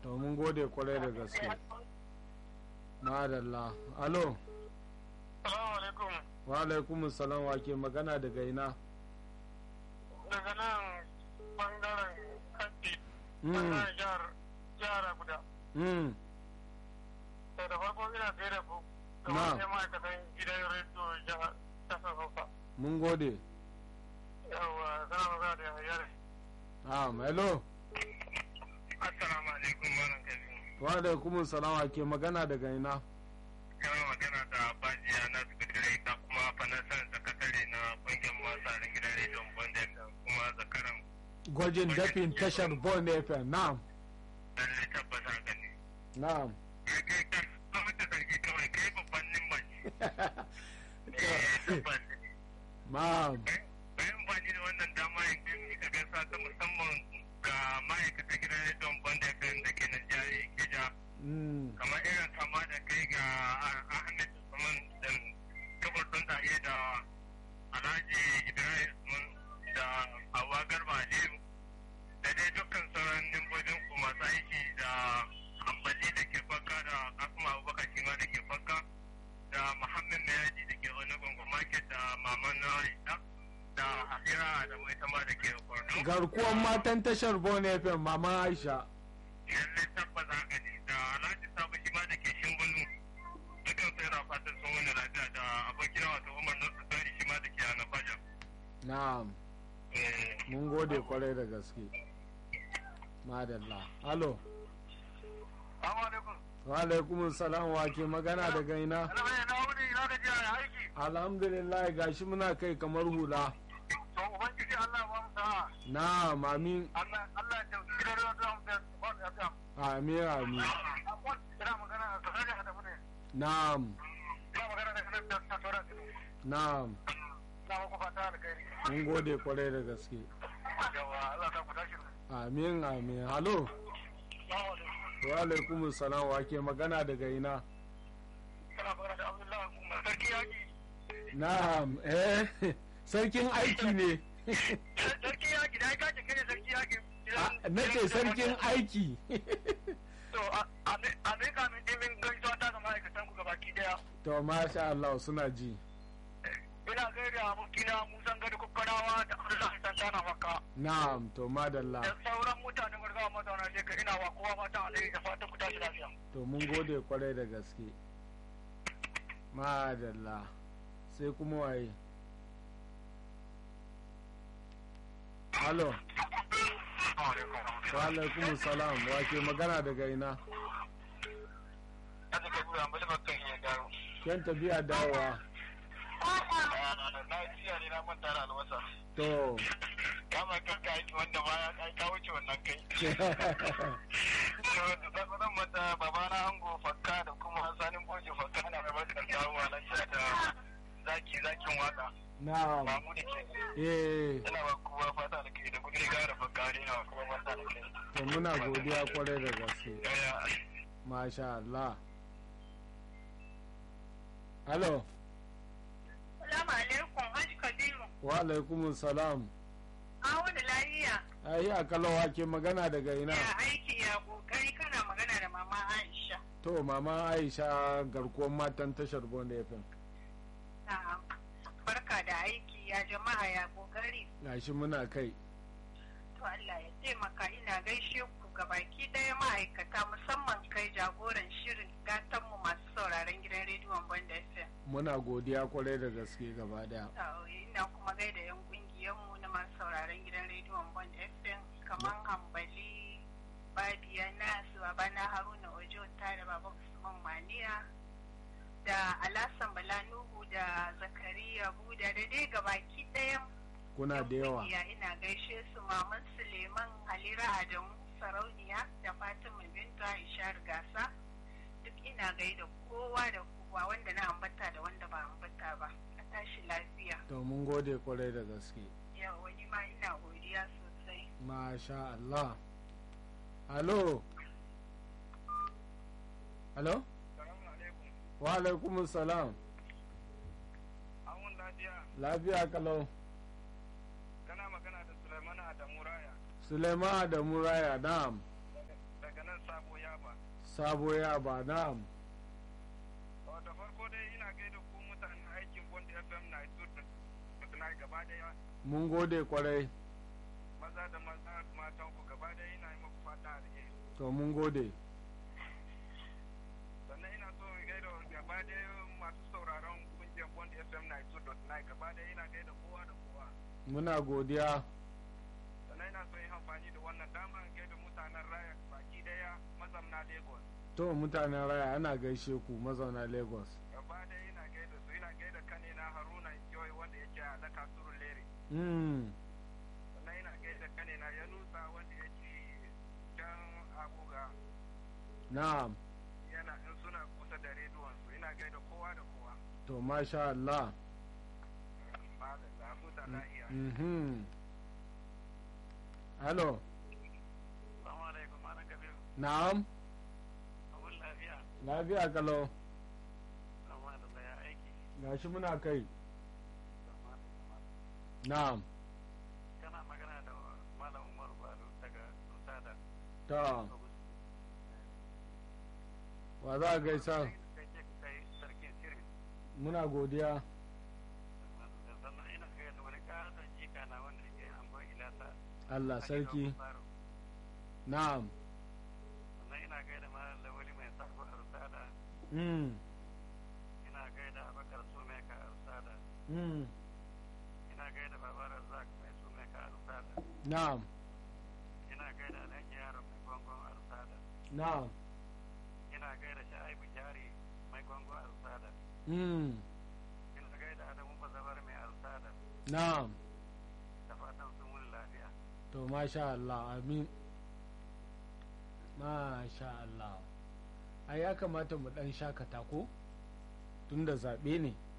to mun gode kwarai da gaske madalla alo Salamu alaikum. wa alaikum salam wa ke magana daga ina Daga nan bangaren kanti, Mm. bangaren jihar jihar Abuja. mm. Sai da farko ina gaida ku. Na. Kamar sai ma'aikatan gidan rediyo jihar kasar Hausa. mun gode Yawwa, zana magana da yahaya ne. ah hello Assalamu alaikum, Malam Kabiru. wa alaikum salam wa ke magana daga ina Yana magana da Bajiya na Sikatare da kuma fanasan sakatare na kungiyar masu gidan rediyon Bondem da kuma zakaran gwajin dafin tashar bon fm na'am lalle tabbata gani. na'am Ya kai kan zama da sarki kawai kai babban nimban. Tabbas. na'am bayan amfani da wannan dama yanzu muka gasa ta musamman ga ma'aikatan gidan rediyon banda FM da ke nan jari Kija mm. kamar irin kama da kai ga Ahmed Usman da kabar don tare da Alhaji Ibrahim Usman da Hawa Garba Aliyu da dai dukkan sauran nimbobin ku masu aiki da ambali da ke fakka da Kasuma Abubakar Shima da ke fakka da Muhammad Mayaji da ke wani gungun market da Maman Aisha da Hafira da mai tama da ke Borno. garkuwan matan tashar bon fm mama aisha Lallai tabbas haka ne da Alhaji Sabu shi ma da ke Shingulu. Dukan sai na fatan sun wani lafiya da abokina wato Umar Nasu Tari shi ma da ke Ana Fajar. na'am mun gode kwarai da gaske madalla alo Assalamu alaikum. wa alaikum salam wa ke magana daga ina Alhamdulillah na wuni na gajiya ya aiki. alhamdulillah gashi muna kai kamar hula To Ubangiji Allah ba mu sa'a. na'am amin Allah Allah ya tafi gidan ruwa zuwa mu da ba ya ta. amin amin Ina magana da sanar da mu ne. na'am Ina magana da sanar da ta tora ki. na'am Na ku fata alkhairi. mun gode kwarai da gaske Yawa Allah ta ku tashi. amin amin halo Assalamu alaikum. wa alaikum salam wa ke magana daga ina Kana magana da Abdullahi Umar sarki yaki. na'am eh sarkin aiki ne Sarki yaki da ka ce kai sarki yaki. na ce sarkin aiki To a mika min dimin gaisuwa ta ga ma'aikatan ku gabaki daya. to masha Allah suna ji Ina gaida abokina Musan Gado Kukkarawa da Abdullahi Santana Makka. na'am to madalla Da sauran mutanen gurgawa mazauna leka ina wa kowa fatan alheri da fatan ku tashi lafiya. to mun gode kwarai da gaske madalla sai kuma waye halo wa alaikum salam wa ke magana daga ina Aji ka gura mbali bakan iya garo. kyan tafiya dawowa Na jiya ne na manta da albasa. to Kama kan ka aiki wanda baya ka ka wuce wannan kai. Zan manta babana ango fakka da kuma sanin boji fakka na mai barka da dawowa na jiya da zaki zakin waka. na'am Mamu da ke. eh Ina ba kowa fata da kai da kudi gara fakka ne na kuma fata da kai. to muna godiya kwarai da gaske Yaya. masha Allah halo Salamu alaikum, Hajji Kabiru. wa alaikum salam An wani lafiya. ai akalawa ke magana daga ina Ya aiki ya kokari kana magana da mama Aisha. to mama aisha garkuwar matan tashar bonda fm Na'am. Barka da aiki ya jama'a ya kokari. gashi muna kai To Allah ya taimaka ina gaishe ku gabaki ɗaya ma'aikata musamman kai jagoran shirin gatanmu masu sauraron gidan rediyon Banda FM. muna godiya kwarai da gaske gaba daya To, Ina kuma gaida 'yan ƙungiyarmu na masu sauraron gidan rediyon Banda FM kamar Hambali, Babiya Nasu, Babana Haruna Ojo da Baba Usman Maniya, da Alasan Bala Nuhu da Zakariya Buda da dai gabaki ɗayan kuna da yawa kungiya ina gaishe su Maman Suleiman Halira Adamu Sarauniya da Fatima Binta Ishar Gasa duk ina gaida kowa da kowa wanda na ambata da wanda ba ambata ba a tashi lafiya to mun gode kwarai da gaske yau wani ma ina godiya sosai masha Allah halo halo Salamu alaikum. wa alaikum salam Awun lafiya. lafiya kalau Kana magana da Sulaiman Adamu Raya. Suleiman da Muraya na'am daga daga nan sabo yaba. sabo ya ba na'am Da farko dai ina gaida ku mutanen aikin Bond FM na na gaba daya mun gode kwarai maza da maza matan ku gaba daya ina yi muku fata alheri. to mun gode Sannan ina so in gaida gaba daya masu sauraron kungiyar Bond FM na gaba daya ina gaida kowa da kowa. muna godiya Sannan ina so in amfani da wannan dama in gaida mutanen raya baki daya mazamna Lagos. to mutanen raya ana gaishe ku mazauna lagos Gaba daya ina gaida su ina gaida kanina Haruna Joy wanda yake a Laka Surun Lere. mm. sannan ina gaida kanina ya nusa wanda yake can abuga na'am yana in suna kusa da rediyon su ina gaida kowa da kowa to masha Allah ba da zafu da la'iya mhm hello salamu alaikum malam kabiru na'am abun lafiya lafiya kalau amma da ya aiki gashi muna kai na'am kana magana da malam umar balo daga lusada ta wa za a gaisa kai ce kai sarkin sirri muna godiya sannan ina gaida wani ƙaton jika na wanda ke amban ilasa Allah sarki na'am sannan ina gaida malam lawali mai sako a rusada mm. ina gaida abakar sumeka a rusada Mm. ina gaida babar razak mai sumeka a rusada na'am ina gaida alhaji yaron mai gongon a rusada na'am ina gaida sha'ibu jari mai gongon a rusada mm. ina gaida adamu bazabar mai a rusada na'am da fatan sun wuni lafiya to masha Allah amin masha Allah ai ya kamata mu dan shakata ko tunda zaɓe ne